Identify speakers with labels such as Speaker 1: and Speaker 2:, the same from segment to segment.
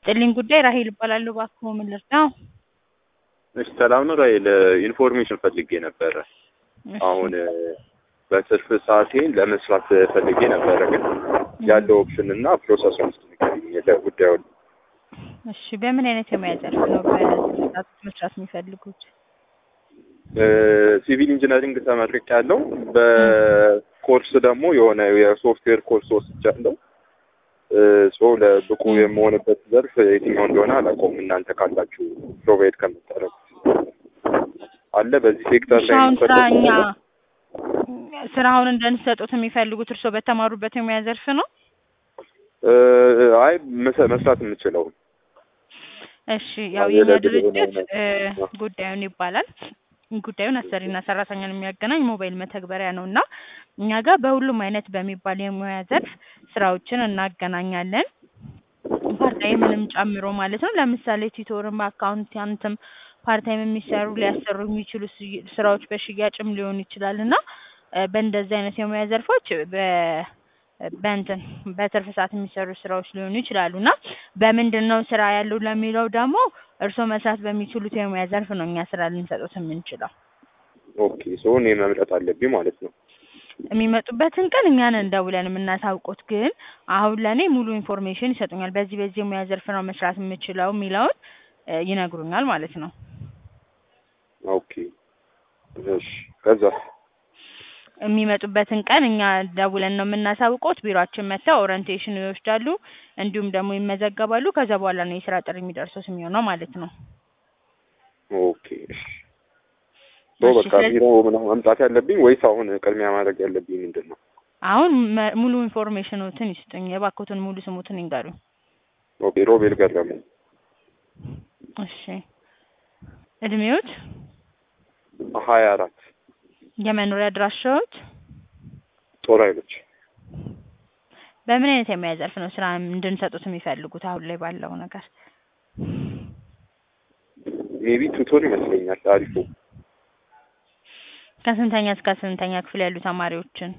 Speaker 1: ይስጥልኝ ጉዳይ ራሄል እባላለሁ። እባክዎ ምን ልርዳው?
Speaker 2: እሺ ሰላም ነው ራሄል፣ ኢንፎርሜሽን ፈልጌ ነበረ።
Speaker 1: እሺ፣
Speaker 2: አሁን በትርፍ ሰዓቴን ለመስራት ፈልጌ ነበረ፣ ግን ያለው ኦፕሽን እና ፕሮሰሱን ውስጥ ንገሪኝ ጉዳዩን።
Speaker 1: እሺ በምን አይነት የሙያ ዘርፍ ነው በዚህ ሰዓት መስራት የሚፈልጉት?
Speaker 2: ሲቪል ኢንጂነሪንግ ተመርቅ ያለው በኮርስ ደግሞ የሆነ የሶፍትዌር ኮርስ ወስጃለሁ። ሶ ለብቁ የመሆንበት ዘርፍ የትኛው እንደሆነ አላውቀውም። እናንተ ካላችሁ ፕሮቫይድ ከምታደርጉት አለ በዚህ ሴክተር ላይ
Speaker 1: አሁን ስራ
Speaker 2: የሚፈልጉት
Speaker 1: እኛ
Speaker 2: ነገር?
Speaker 1: ስራውን እንደንሰጡት የሚፈልጉት እርስዎ በተማሩበት የሙያ ዘርፍ ነው?
Speaker 2: እ፣ አይ መሰ- መስራት የምችለው
Speaker 1: እሺ ያው
Speaker 2: አዎ፣
Speaker 1: የኛ
Speaker 2: የለግል የሆነ
Speaker 1: ድርጅት
Speaker 2: አይነት
Speaker 1: እ፣
Speaker 2: ነው።
Speaker 1: ጉዳዩን ይባላል ጉዳዩን አሰሪና ሰራተኛን የሚያገናኝ ሞባይል መተግበሪያ ነው እና እኛ ጋር በሁሉም አይነት በሚባል የሙያ ዘርፍ ስራዎችን እናገናኛለን ፓርታይምንም ጨምሮ ማለት ነው። ለምሳሌ ቲቶርም በአካውንታንትም ፓርታይም የሚሰሩ ሊያሰሩ የሚችሉ ስ- ስራዎች በሽያጭም ሊሆን ይችላል እና እ፣ በእንደዚህ አይነት የሙያ ዘርፎች በ በእንትን በትርፍ ሰዓት የሚሰሩ ስራዎች ሊሆኑ ይችላሉ እና በምንድን ነው ስራ ያለው ለሚለው ደግሞ እርስዎ መስራት በሚችሉት የሙያ ዘርፍ ነው እኛ ስራ ልንሰጡት የምንችለው።
Speaker 2: ኦኬ ሶ እኔ መምረጥ አለብኝ ማለት ነው።
Speaker 1: የሚመጡበትን ቀን እኛን እንደውለን የምናሳውቁት፣ ግን አሁን ለእኔ ሙሉ ኢንፎርሜሽን ይሰጡኛል። በዚህ በዚህ የሙያ ዘርፍ ነው መስራት የምችለው የሚለውን እ፣ ይነግሩኛል ማለት ነው።
Speaker 2: ኦኬ እሺ ከዛ
Speaker 1: የሚመጡበትን ቀን እኛ ደውለን ነው የምናሳውቁት። ቢሮአችን መጥተው ኦሪንቴሽን ይወስዳሉ፣ እንዲሁም ደግሞ ይመዘገባሉ። ከዛ በኋላ ነው የስራ ጥሪ የሚደርሱት የሚሆነው ማለት ነው።
Speaker 2: ኦኬ እሺ ሶ
Speaker 1: እሺ፣
Speaker 2: በቃ
Speaker 1: ስለዚህ
Speaker 2: ቢሮ ምናምን መምጣት ያለብኝ ወይስ አሁን ቅድሚያ ማድረግ ያለብኝ ምንድን ነው?
Speaker 1: አሁን መ- ሙሉ ኢንፎርሜሽኖትን ይስጡኝ። የባኮትን ሙሉ ስሙትን ይንገሩኝ።
Speaker 2: ኦኬ ሮቤል ገረሙ
Speaker 1: እሺ፣ እድሜዎት፣
Speaker 2: ሀያ አራት
Speaker 1: የመኖሪያ አድራሻዎት፣
Speaker 2: ጦር ኃይሎች
Speaker 1: በምን አይነት የሙያ ዘርፍ ነው ስራ እንድንሰጡት የሚፈልጉት አሁን ላይ ባለው ነገር?
Speaker 2: ሜቢ ቱቶር ይመስለኛል አሪፉ
Speaker 1: ከስንተኛ እስከ ስንተኛ ክፍል ያሉ ተማሪዎችን?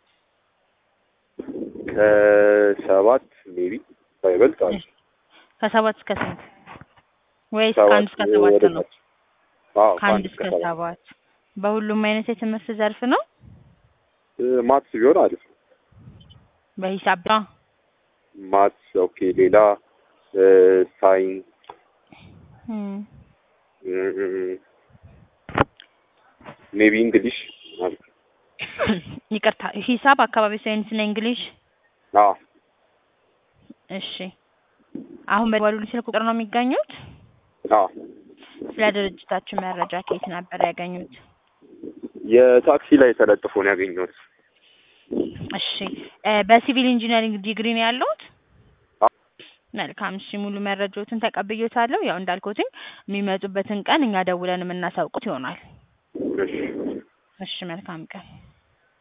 Speaker 2: ከሰባት ሜቢ ባይበልጥ አሪፍ
Speaker 1: ከሰባት እስከ ስንት ወይስ
Speaker 2: ሰባት
Speaker 1: ከአንድ እስከ ሰባት
Speaker 2: ወደ
Speaker 1: ነው?
Speaker 2: ታች አዎ
Speaker 1: ከአንድ እስከ ሰባት በሁሉም አይነት የትምህርት ዘርፍ ነው።
Speaker 2: እ፣ ማትስ ቢሆን አሪፍ ነው።
Speaker 1: በሂሳብ ብቻ?
Speaker 2: ማትስ ኦኬ ሌላ እ፣ ሳይንስ
Speaker 1: እም፣
Speaker 2: ሜቢ እንግሊሽ አሪፍ ነው።
Speaker 1: ይቅርታ ሂሳብ፣ አካባቢ ሳይንስ እና እንግሊሽ።
Speaker 2: አዎ
Speaker 1: እሺ አሁን በደወሉልኝ ስልክ ቁጥር ነው የሚገኙት?
Speaker 2: አዎ
Speaker 1: ስለ ድርጅታችን መረጃ ከየት ነበር ያገኙት?
Speaker 2: የታክሲ ላይ ተለጥፎ ነው ያገኘሁት።
Speaker 1: እሺ እ፣ በሲቪል ኢንጂነሪንግ ዲግሪ ነው ያለሁት?
Speaker 2: አዎ።
Speaker 1: መልካም እሺ፣ ሙሉ መረጃዎትን ተቀብዬዎታለሁ። ያው እንዳልኩትኝ የሚመጡበትን ቀን እኛ ደውለን የምናሳውቁት ይሆናል።
Speaker 2: እሺ
Speaker 1: እሺ መልካም ቀን።